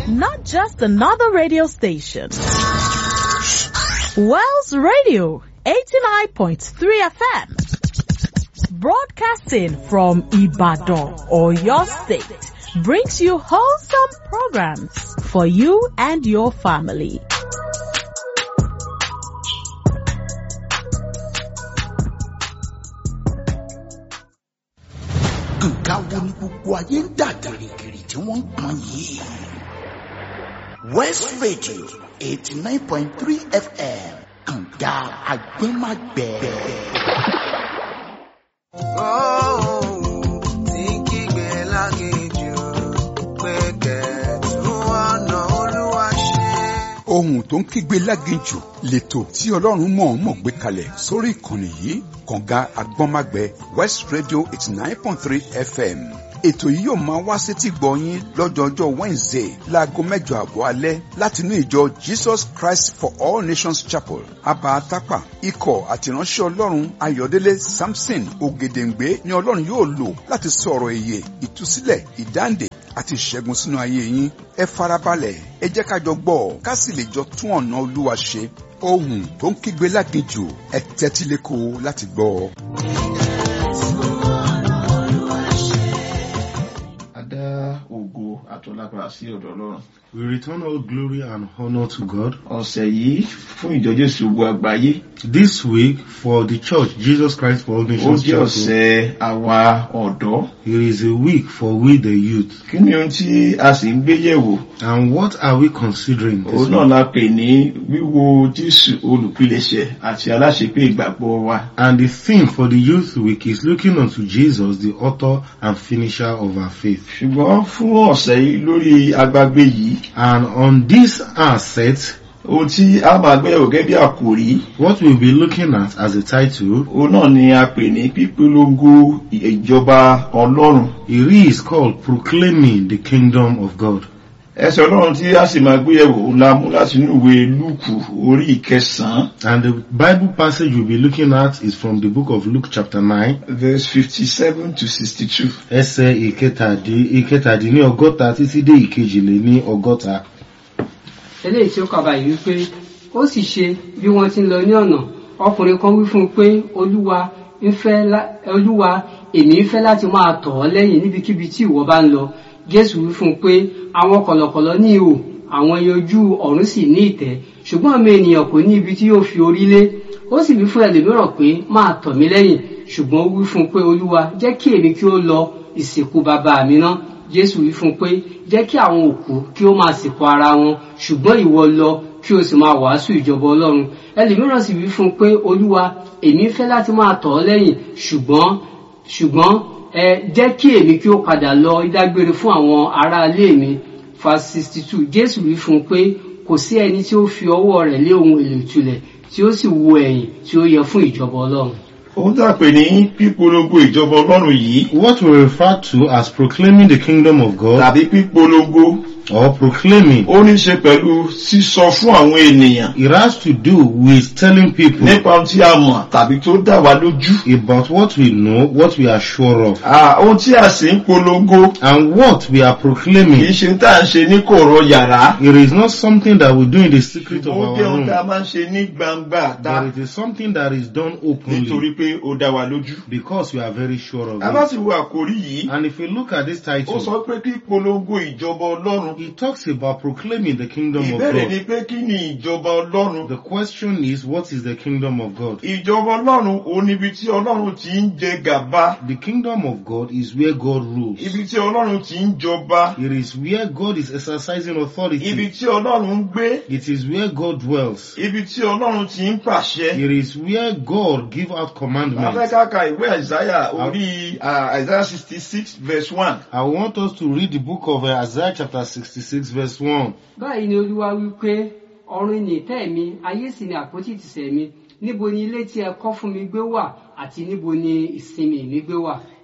not just another radio station. Wells Radio 89.3 FM, broadcasting from Ibadan or your state, brings you wholesome programs for you and your family. nǹkan wo ni gbogbo ayé ń dà gìrìgìrì tí wọ́n ń pọn yìí. west radio eighty nine point three fm kànga agbẹ́magbẹ́. ohun tó ń kígbe láginjù lẹ́tọ̀ tí ọlọ́run mọ̀ọ́mọ̀ gbé kalẹ̀ sórí ìkànnì yìí kànga agbọ́nmágbẹ́ west radio eighty nine point three fm ètò yìí yóò máa wá sétí gbọ̀nyín lọ́jọ́jọ́ wednesday láago mẹ́jọ àbọ̀ alẹ́ láti inú ìjọ jesus christ for all nations chapel abatapa ikọ̀ àtìránṣẹ́ ọlọ́run ayọ̀délé samson ògèdèǹgbé ni ọlọ́run yóò lò láti sọ̀rọ̀ èyè ìtúsílẹ̀ ìdáǹdè àti ìṣẹ́gun sínú ayé yín ẹ farabalẹ̀ ẹ jẹ́ ká jọ gbọ́ ká sì lè jọ tún ọ̀nà olúwa ṣe ohun tó ń kígbe láginjù ẹ tẹ́tí lẹ́kọ̀ọ́ láti gbọ́ ọ. Adá ògo àtọ́lágbára sí ọ̀dọ̀ Ọlọ́run. We return all glory and honor to God. Ọ̀sẹ̀ yìí fún ìjọ Jésù gbogbo àgbáyé. This week for the church, Jesus Christ for all Ó nations jẹ́ chapel, ọ̀sẹ̀ àwa ọ̀dọ́. it is a week for we the youth. Kí ni ohun tí a sì ń gbé yẹ̀wò? And what are we considering this Òun náà week? la pè ní wíwo Jésù olùpilẹ̀ṣẹ̀ àti aláṣepé ìgbàgbọ́ wa. And the theme for the youth week is looking unto Jesus, the author and finisher of our faith. Ṣùgbọ́n fún ọ̀sẹ̀ yìí lórí agbágbé yìí, And on this asset, ohun tí a máa gbé yẹ̀wò gẹ́gẹ́ bí àkòrí, what we'll be looking at as a title, òun náà ni a pè ní pípolongo ìjọba Ọlọ́run. it is called Proclaiming the Kingdom of God. ẹsẹ̀ ọlọ́run tí a sì máa gbé yẹ̀wò la mú láti inú ìwé lúùkù orí ìkẹsàn-án And the Bible passage we'll be looking at is from the book of Luke chapter 9, verse fifty seven to sixty two. ẹsẹ̀ ìkẹtàdí- ìkẹtàdínní ọgọ́ta títí dé ìkejìlé ní ọgọ́ta. eléyìí tí ó kà báyìí wípé ó sì ṣe bí wọ́n ti ń lọ ní ọ̀nà ọkùnrin kan wí fún un pé olúwa ń fẹ́ lá- olúwa èmi ń fẹ́ láti máa tọ̀ ọ́ lẹ́yìn níbikíbi tí ìwọ bá ń lọ jésù wí fún un pé àwọn kọ̀lọ̀kọ̀lọ̀ ní ihò àwọn ẹyẹ ojú ọ̀run sì ní ìtẹ́ ṣùgbọ́n ọmọ ènìyàn kò ní ibi tí yóò fi orí lé ó sì wí fún ẹlòmíràn pé máa tọ̀ mí lẹ́yìn ṣùgbọ́n ó wí fún un pé olúwa jẹ́ kí èmi kí ó lọ ìsìnkú bàbá mi ná jésù wí fún un pé jẹ́ kí àwọn òkú kí ó máa sìnkú ara wọn ṣùgbọ́n ìwọ lọ kí o sì máa wàásù ìjọba ọlọ́run ẹlòmíràn sì wí fún un pé olúwa èmi fẹ́ láti máa tọ̀ ọ́ lẹ́yìn ṣùgbọ́n ṣùgbọ́n ẹ jẹ́ kí èmi kí ó padà lọ ìdágbére fún àwọn aráalé mi verse sixty two jésù wí fún un pé kò sí ẹni tí ó fi ọwọ́ rẹ̀ lé ohun èlò ìtulẹ̀ tí ó sì wo ẹ̀yìn tí ó yẹ fún ìjọba ọlọ́run. ohun tí a pè ní pípolongo ìjọba ọlọ́run yìí What we refer to as proclaiming the kingdom of God tàbí pípolongo or proclaiming, ó ní í ṣe pẹ̀lú sísọ fún àwọn ènìyàn it has to do with telling people nípa ohun tí a mọ̀ tàbí tó dá wa lójú. about what we know, what we are sure of, Ah, ohun tí a sì ń polongo and what we are kì í proclaiming. ṣe tá à ń ṣe ní kọ̀rọ̀ yàrá. It is not something that we do in the secret of ó our jẹ́ ohun tá a room, máa ń ṣe ní gbangba ta but it is something that is done nítorí openly pé ó dá wa lójú. because we are very sure of a bá it. sì wo àkórí yìí And if we look at this ó title, sọ pé kí polongo ìjọba ọlọ́run it talks about proclaiming the kingdom of ìbéèrè ni God. pé kí ni ìjọba ọlọ́run The question is, what is the kingdom of God? ìjọba ọlọ́run ò níbi tí ọlọ́run ti ń jẹ gàba The kingdom of God is where God rules. ibi tí ọlọ́run ti ń jọba It is where God is exercising ibi authority. tí ọlọ́run ń gbé It is where God dwells. ibi tí ọlọ́run ti ń pàṣẹ. It is where God give out commandments. afẹ́kàkà ìwé àìsáyà orí àìsáyà sixty six verse one. I want us to read the book of uh, Isaiah chapter 66 verse 1. báyìí ni olúwa wí pé ọ̀run ni ìtẹ́ mi ayé sì ni àpótí ìtìsẹ̀ mi níbo ni ilé tí ẹ kọ́ fún mi gbé wà àti níbo ni ìsinmi mi gbé wà.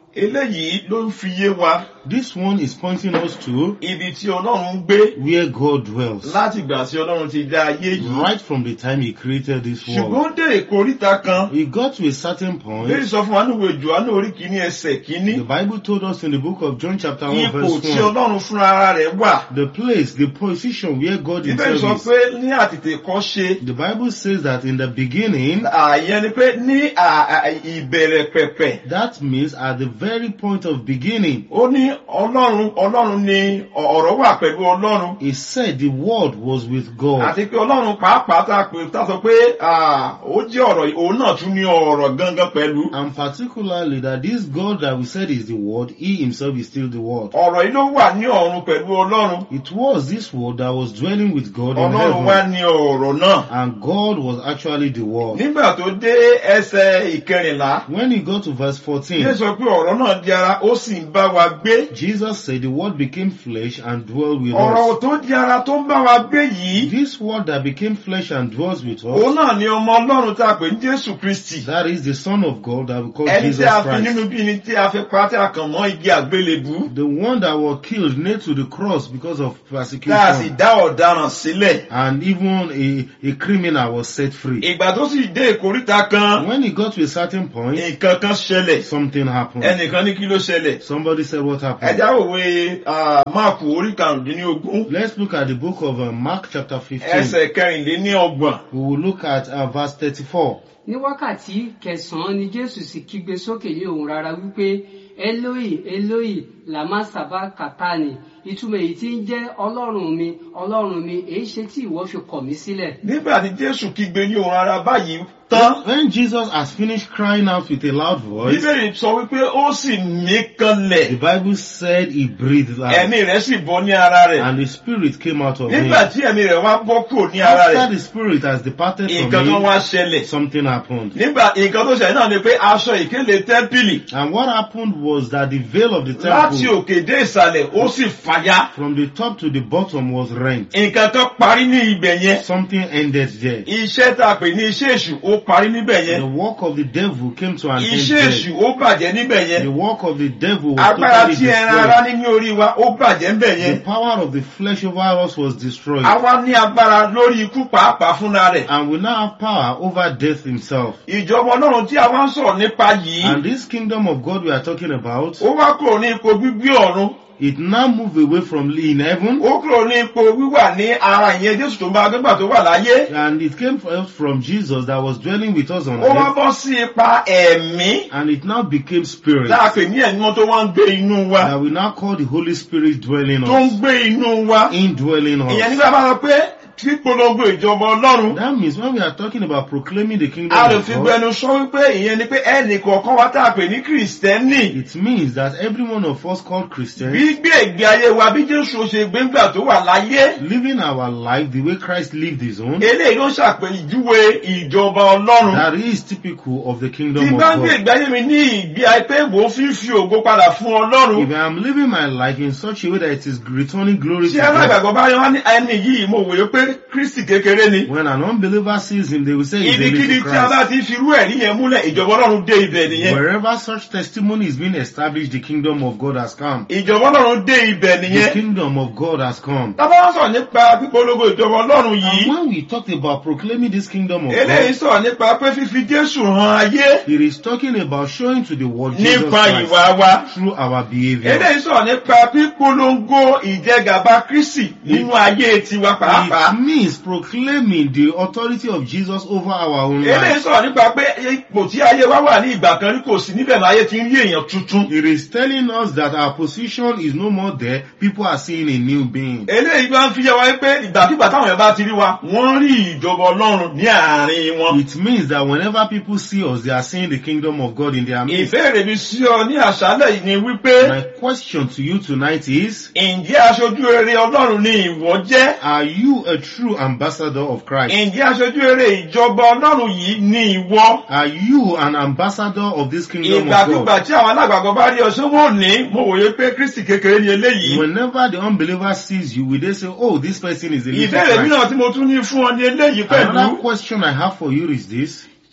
eléyìí ló ń fi yé wa This one is pointing us to ibi tí ọlọ́run ń gbé where God dwells. láti ìgbà tí ọlọ́run ti dá ayé yìí Right from the time he created this ṣùgbọ́n world. ó dé ìkóríta kan He got to a certain lórí point. sọ fún wa ní ìwé Jòhánù orí kìíní ẹsẹ̀ kìíní The Bible told us in the book of John chapter 1 ipò verse tí 1. ọlọ́run fúnra ara rẹ̀ wà The place, the position where God ibẹ̀ sọ himself is. pé ní àtètè kọ́ ṣe The Bible says that in the beginning, ààyè ni pé ní à- à- ìbẹ̀rẹ̀ pẹ̀pẹ̀ that means at the very point of beginning, ó ní ọlọ́run ọlọ́run ni ọ̀rọ̀ wà pẹ̀lú ọlọ́run he said the word was with God. àti pé ọlọ́run pàápàá tá a pè tá a sọ pé à, ó jẹ́ ọ̀rọ̀ òun náà tún ní ọ̀rọ̀ gangan pẹ̀lú And particularly that this God that we said is the word, he himself is still the word. ọ̀rọ̀ yìí ló wà ní ọ̀run pẹ̀lú ọlọ́run It was this word that was dwelling with God in ọlọ́run wá heaven. ní ọ̀rọ̀ náà And God was actually the word. nígbà tó dé ẹsẹ̀ ìkẹrìnlá When he got to verse ilé 14, sọ pé ọ̀rọ̀ náà di ara ó sì ń bá wa gbé Jesus said the word became flesh and dwelt with ọ̀rọ̀ us. tó di ara tó ń bá wa gbé yìí This word that became flesh and dwells with òun us, náà ni ọmọ ọlọ́run tá a pè ní jésù kristi that is the Son of God that we call ẹni Jesus tí a fi nínú Christ. bí ni tí a fi pa tí a kàn mọ́ igi àgbélébú The one that was killed nailed to the cross because of tá a sì persecution. dá ọ̀daràn sílẹ̀ And even a, a criminal was set free. ìgbà tó sì dé ìkóríta kan When he got to a certain point, nǹkan kan ṣẹlẹ̀ something happened. ẹnìkan ní kí ló ṣẹlẹ̀ Somebody said what happened. ẹja òwe ah, máàkù orí karùndínlógún Let's look at the book of uh, Mark chapter 15. ẹsẹ̀ kẹrìnléníọgbọ̀n We will look at uh, verse 34. ní wákàtí kẹsànán ni jésù sì kígbe sókè ní òun rárá wípé eloi eloi lama saba katani ìtumọ̀ èyí tí ń jẹ́ ọlọ́run mi ọlọ́run mi èyí ṣe tí ìwọ fi kọ̀ mí sílẹ̀. nígbà tí jésù kígbe ní ohùn ara báyìí tán When Jesus has finished crying out with a loud voice, bíbélì sọ wípé ó sì mí the kanlẹ̀ Bible said he breathed out ẹ̀mí rẹ̀ sì bọ́ ní ara rẹ̀ and the spirit came out of him. nígbà tí ẹ̀mí rẹ̀ wá bọ́ kúrò ní ara After rẹ̀ the spirit has departed nǹkan from tó him, wá ṣẹlẹ̀ something happened. nígbà nǹkan tó ṣẹlẹ̀ náà ni pé aṣọ ìkélé tẹ́ḿpìlì And what happened was that the veil of the láti temple òkè dé ìsàlẹ̀ ó sì fàya from the top to the bottom was rent. nǹkan kan parí ní ibẹ̀ yẹn Something ended there. iṣẹ́ tá a pè ní iṣẹ́ èṣù ó parí níbẹ̀ yẹn The work of the devil came to an end iṣẹ́ èṣù there. ó bàjẹ́ níbẹ̀ yẹn The work of the devil was agbára totally tí ẹran ara destroyed. ní ní orí wa ó bàjẹ́ níbẹ̀ yẹn The power of the flesh over us was destroyed. àwa ní agbára lórí ikú pàápàá fúnra rẹ̀ And we now have power over death himself. ìjọba ọlọ́run tí a wá ń sọ̀rọ̀ nípa yìí And this kingdom of God we are talking about, ó wá kúrò ní ipò gbígbé ọ̀run it now moved away from in heaven ó kúrò ní ipò wíwà ní ara ìyẹn jésù tó máa gbégbà tó wà láyé and it came from from Jesus that was dwelling with us on ó wá earth bọ́ sí ipa ẹ̀mí and it now became spirit tá a pè ní ẹ̀mí wọn tó wá ń gbé inú wa that we now call the Holy Spirit dwelling tó ń us, gbé inú wa indwelling ìyẹn us. nígbà bá sọ pé pípolongo ìjọba ọlọ́run That means when we are talking about proclaiming the kingdom a lè of fi God, gbẹnu sọ wípé ìyẹn ni pé ẹnì kọ̀ọ̀kan wa tá a pè ní kìrìsìtẹ́nì it means that every one of us called Christians gbígbé ìgbé ayé wa bí jésù ṣe gbé ńgbà tó wà láyé living our life the way Christ lived his own, eléyìí ló ṣàpèjúwe ìjọba ọlọ́run that is typical of the tí kingdom of bá ń gbé God. ìgbé ayé mi ní ìgbé ayé pé mò ń fi fi ògo padà fún ọlọ́run If I am living my life in such a way that it is returning glory to tí God, alágbàgbọ́ bá yọ wá ní ẹni yìí mo wòye pé kristi kékeré ni when an unbeliever sees him, they will say he's a ibikíbi little tí a bá Christ. ti fi irú ẹ̀rí yẹn múlẹ̀ ìjọba ọlọ́run dé ibẹ̀ nìyẹn Wherever such testimony is being established, the kingdom of God has come. ìjọba ọlọ́run dé ibẹ̀ The nìyẹn kingdom of God has come. tábà wá sọ̀rọ̀ nípa pípolongo ìjọba ọlọ́run And yìí when we talk about proclaiming this kingdom of eléyìí God, sọ̀rọ̀ nípa pé fífi jésù hàn ayé it is talking about showing to the world Jesus nípa ìwà Christ wa through our behavior. eléyìí sọ̀rọ̀ nípa pípolongo ìjẹgàba kristi nínú ayé tiwa pàápàá It means proclaiming the authority of Jesus over our own eléyìí lives. sọ̀rọ̀ nípa pé ipò tí ayé wa wà ní ìgbà kan rí kò sí níbẹ̀ máa yé ti ń rí èèyàn tuntun It is telling us that our position is no more there. People are seeing a new being. eléyìí bá ń fi yẹ wá pé ìgbàkigbà táwọn èèyàn bá ti rí wa wọ́n rí ìjọba ọlọ́run ní àárín wọn. It means that whenever people see us, they are seeing the kingdom of God in their midst. ìbéèrè mi sí ọ ní àṣálẹ̀ yìí ni wípé My question to you tonight is, ǹjẹ́ aṣojú rere ọlọ́run ni ìwọ jẹ́? are you a true ambassador of Christ? ǹjẹ́ aṣojú rere ìjọba ọlọ́run yìí ni ìwọ? Are you an ambassador of this kingdom of ìgbàkigbà God? tí àwọn alágbàgbọ́ bá rí ọṣẹ́ wọn ní mo wòye pé kristi kékeré ni eléyìí. Whenever the unbeliever sees you, will they say, oh, this person is a little ìbéèrè Christ? mìíràn tí mo tún ní fún ọ ní eléyìí Another pẹ̀lú. question I have for you is this.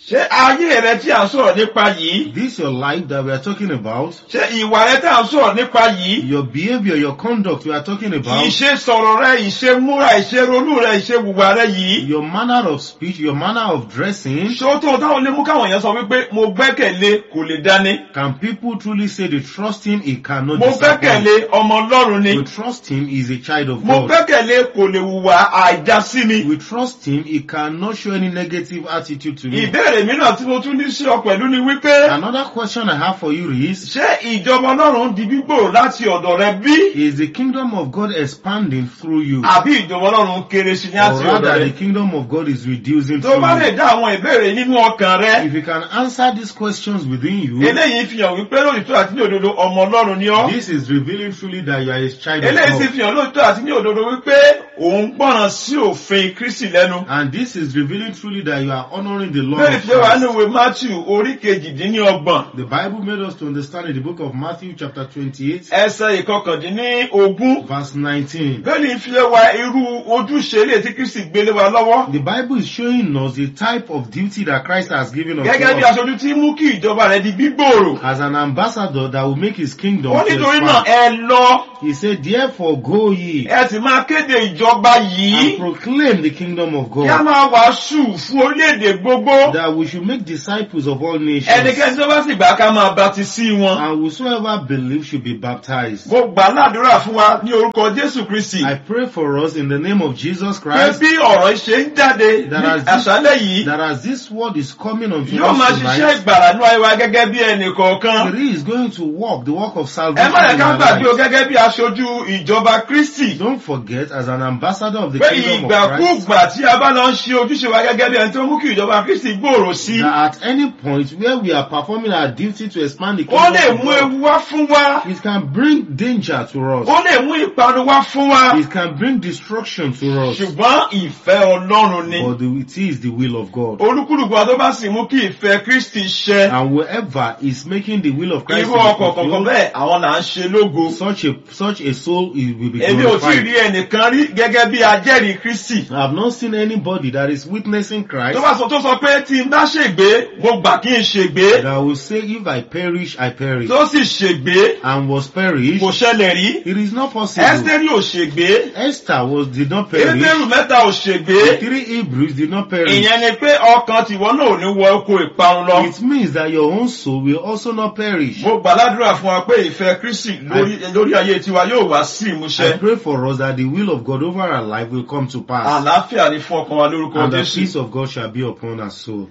ṣé ayé rẹ tí à ń sọ̀rọ̀ nípa yìí This your life that we are talking about, ṣé ìwà rẹ tí à ń sọ̀rọ̀ nípa yìí your behavior, your conduct we are talking about, ìṣe sọ̀rọ̀ rẹ ìṣe múra ìṣe ronú rẹ ìṣe wùwà rẹ yìí your manner of speech, your manner of dressing. ṣó tó táwọn lè mú káwọn èèyàn sọ wípé mo gbẹ́kẹ̀lé kò lè dání Can people truly say they trust him? He cannot mo disappoint. gbẹ́kẹ̀lé ọmọ ọlọ́run ni We trust him. He's a child of mo God. gbẹ́kẹ̀lé kò lè hùwà àìdá sí mi We trust him. He cannot show any negative attitude to me. ìbéèrè mìíràn tí mo tún ní sí ọ pẹ̀lú ni wípé Another question I have for you is, ṣé ìjọba ọlọ́run di gbígbòrò láti ọ̀dọ̀ rẹ bí is the kingdom of God expanding through you? àbí ìjọba ọlọ́run kéré sí ní Or àti ọ̀dọ̀ rather, rẹ the kingdom of God is reducing tó through bá lè you? dá àwọn ìbéèrè nínú ọkàn rẹ If you can answer these questions within you, eléyìí fi hàn wípé lóòótọ́ àti ní òdodo ọmọ ọlọ́run ni ọ́ this is revealing truly that you are a child of eléyìí sì God. fi hàn lóòótọ́ àti ní òdodo wípé òun gbọ́ràn sí òfin kristi lẹ́nu And this is revealing truly that you are honoring the law bẹ́ẹ̀ of fi wá Christ. ní ìwé matthew orí kejìdínlọ́gbọ̀n The Bible made us to understand in the book of Matthew chapter 28 ẹsẹ̀ ìkọkàndínlógún verse 19. bẹ́ẹ̀ fi wá irú ojúṣe ilé tí kristi gbélé wa lọ́wọ́ The Bible is showing us the type of duty that Christ has given unto gẹ́gẹ́ bí us aṣojú tí mú kí ìjọba rẹ̀ di gbígbòòrò as an ambassador that will make his kingdom ó to nítorí náà expand. ẹ lọ He said, therefore go ye ẹ sì máa kéde ìjọba and yìí proclaim the kingdom of kí a God máa wàásù fún orílẹ̀-èdè gbogbo that we should make disciples of all nations ẹnikẹ́ni tó bá sì gbà ká máa baptisi wọn. and whosoever believe should be baptized. mo gbà ládùúrà fún wa ní orúkọ jésù kristi I pray for us in the name of Jesus pé Christ bí ọ̀rọ̀ ṣe ń jáde That ní as this- àṣálẹ̀ yìí that as this word is coming unto yóò máa us ṣiṣẹ́ tonight, ìgbàlà ní ayé wa gẹ́gẹ́ bí ẹnì kọ̀ọ̀kan. it is going to walk the work of ẹ salvation má yẹ in ká our gbàgbé o lives. gẹ́gẹ́ bí aṣojú ìjọba kristi Don't forget, as an ambassador of the pé kingdom of Christ, ìgbàkúgbà tí a bá lọ ń ṣe ojúṣe wa gẹ́gẹ́ bí ẹni tó mú kí ìjọba kristi gbòòrò sí that at any point where we are performing our duty to expand the ó kingdom lè of mú God, ewu wá fún wa it can bring danger to us. ó lè mú ìparun wá fún wa It can bring destruction to us. ṣùgbọ́n ìfẹ́ ọlọ́run ni But the- it is the will of God. olúkúlùkù wa tó bá sì mú kí ìfẹ́ kristi ṣẹ And whoever is making the will of Christ irú to be ọkọ̀ kọ̀ọ̀kan fulfilled, bẹ́ẹ̀ àwọn là ń ṣe lógo. such a such a soul is, will be èmi ò tí ì glorified. rí ẹnìkan rí gẹ́gẹ́ bí ajẹ́rìí kristi. I have not seen anybody that is witnessing tó Christ bá sọ tó sọ pé tí n bá ṣègbé mo gbà kí n ṣègbé that will say, if I perish, I perish. tó sì ṣègbé And was perished. kò ṣẹlẹ̀ rí. It is not possible. ẹ́sítẹ́rì ò ṣègbé Esther was did not perish. ébérù mẹ́ta ò The ṣègbé. three Hebrews did not perish. ìyẹn ni pé ọkàn tìwọ náà ò ní wọ oko ìparun lọ. It means that your own soul will also not perish. mo gbàládùra fún wa pé ìfẹ́ kristi lórí lórí ayé tiwa yóò wá sí I ìmúṣẹ. pray for us that the will of God over our life will come to pass. àlàáfíà ni fún ọkàn wa lórúkọ And the jésù. peace of God shall be upon our soul.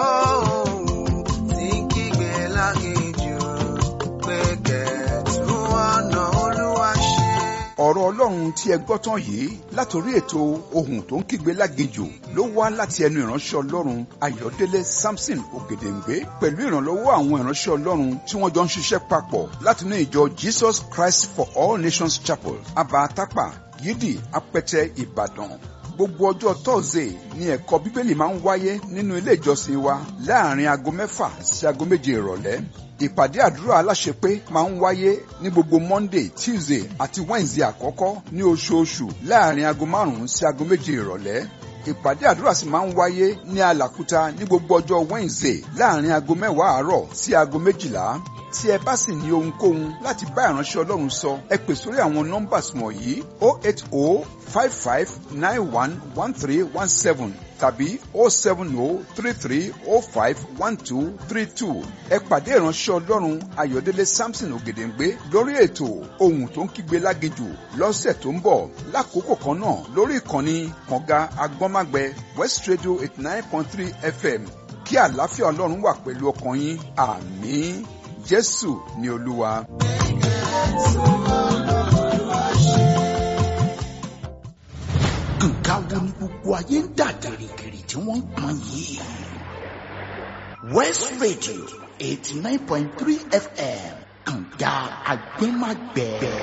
tí kígbe láginjù pé kẹ̀tù ọ̀nà olúwa ṣe. ọ̀rọ̀ ọlọ́run tí ẹ gbọ́ tán yìí látòrí ètò ohun tó ń kígbe láginjù ló wá láti ẹnu ìránṣẹ́ ọlọ́run ayọ̀délé samson ògèdèǹgbé pẹ̀lú ìrànlọ́wọ́ àwọn ìránṣẹ́ ọlọ́run tí wọ́n jọ ń ṣiṣẹ́ papọ̀ látinú ìjọ jesus christ for all nations chapel abatapa yídì apẹtẹ ìbàdàn gbogbo ọjọ́ tọ́sídẹ̀ẹ́ ni ẹ̀kọ́ bíbélì máa ń wáyé nínú ilé ìjọsìn wa láàrin aago mẹ́fà sí aago méje ìrọ̀lẹ́ ìpàdé àdúrà aláṣepé máa ń wáyé ní gbogbo monday tuesday àti wednesday àkọ́kọ́ ní oṣooṣù láàrin aago márùn-ún sí aago méje ìrọ̀lẹ́ ìpàdé àdúrà sì máa ń wáyé ní alàkúta ní gbogbo ọjọ́ wednesday láàrin aago mẹ́wàá àárọ̀ sí aago méjìlá tí ẹ bá sì ní ohunkóhun láti bá ìránṣẹ́ ọlọ́run sọ ẹ pè sórí àwọn nọ́mbàs wọ̀nyí o eight o five five nine one one three one seven tàbí o seven o three three o five one two three two ẹ pàdé ìránṣẹ́ ọlọ́run ayọ̀délé samson ògèdèǹgbé lórí ètò ohun tó ń kígbe láginjù lọ́sẹ̀ tó ń bọ̀ lákòókò kan náà lórí ìkànnì kànga agbọ́nmágbẹ west radio eighty nine point three fm kí àlàáfíà ọlọ́run wà pẹ̀lú ọkàn yín àmín jésù ni olúwa. nǹkan wo ni gbogbo ayé ń dà gìrìgìrì tí wọ́n ń pọn yìí. west radio eighty nine point three fm kànga agbẹ́magbẹ́.